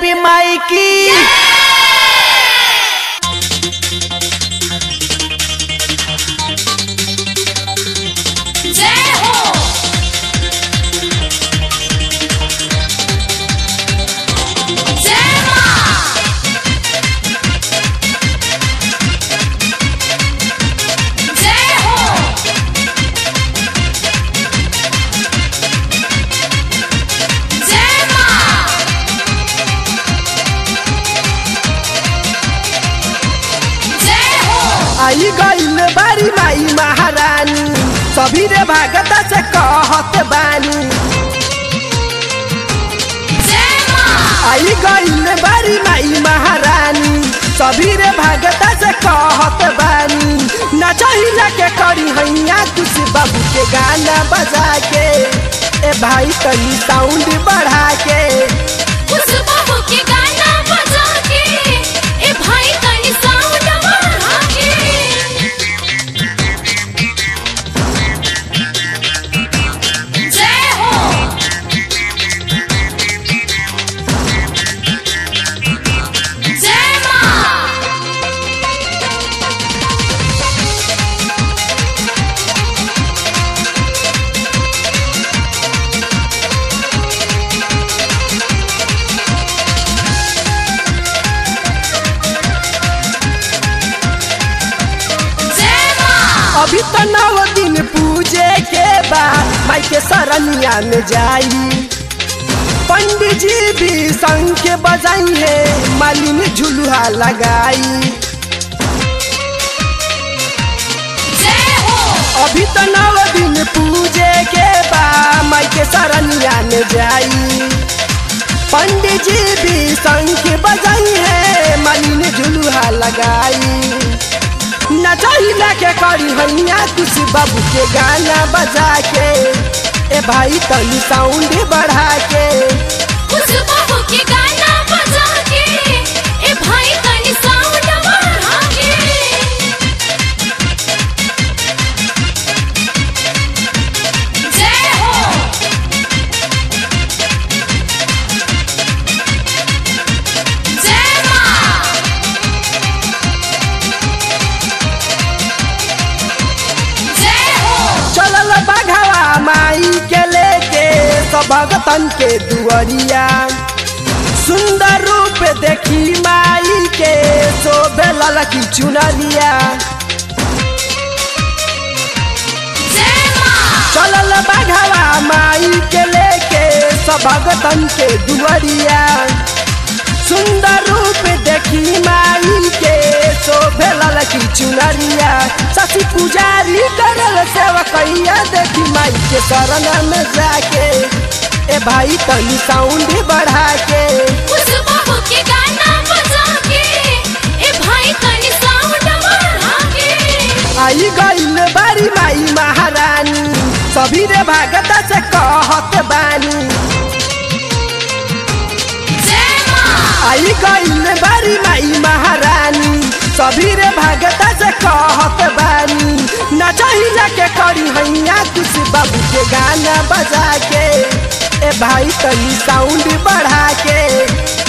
देवी माई की जय हो जय मां जय हो जय मां जय हो आई गईल बारी माई महारानी सभी रे भागत से कहत बानी जय मां आई गईल बारी माई महारानी सभी रे भागत से कहत बानी नचहिला के करी हैया खुशी बाबू के गाना बजा के ए भाई तनी साउंड बढ़ा के उस बाबू के गाना बजा के ए भाई तनी साउंड बढ़ा के जय हो जय मां जय मां अभी तो नौ दिन पूजे के बाद माई के सरनिया में जाई पंडित जी भी संग के बजाई है मालिनी झुलुहा लगाई जय हो अभी तो नौ दिन पूजे के बाद माई के सरनिया में जाई पंडित जी भी संग के बजाई है मालिनी झुलुहा लगाई नचहिला के करी हैया खुशी बाबू के गाना बजा के ए भाई तनी साउंड बढ़ा के उस बाबू के गाना बजा के ए भाई तनी साउंड बढ़ा के जय हो जय मां जय हो चलल बघवा माई के लेके सब भगतन के दुअरिया सुंदर रूप देखी माई के शोभे ललकी चुनरिया जय मां चलल बघवा माई के लेके सब भगतन के दुअरिया सुंदर रूप देखी माई के शोभे ललकी चुनरिया शशि पुजारी करल सेवकैया देखी माई के शरण में जाके ए भाई तनी साउंड बढ़ा के उस बाबू के गाना बजा के ए भाई तनी साउंड बढ़ा के आई गईल बारी माई महारानी सभी रे भागत से कहत बानी जय मां आई गईल बारी माई महारानी सभी रे भागत से कहत बानी नचहिला के करी हैया खुशी बाबू के गाना बजा के ए भाई तनी साउंड बढ़ा के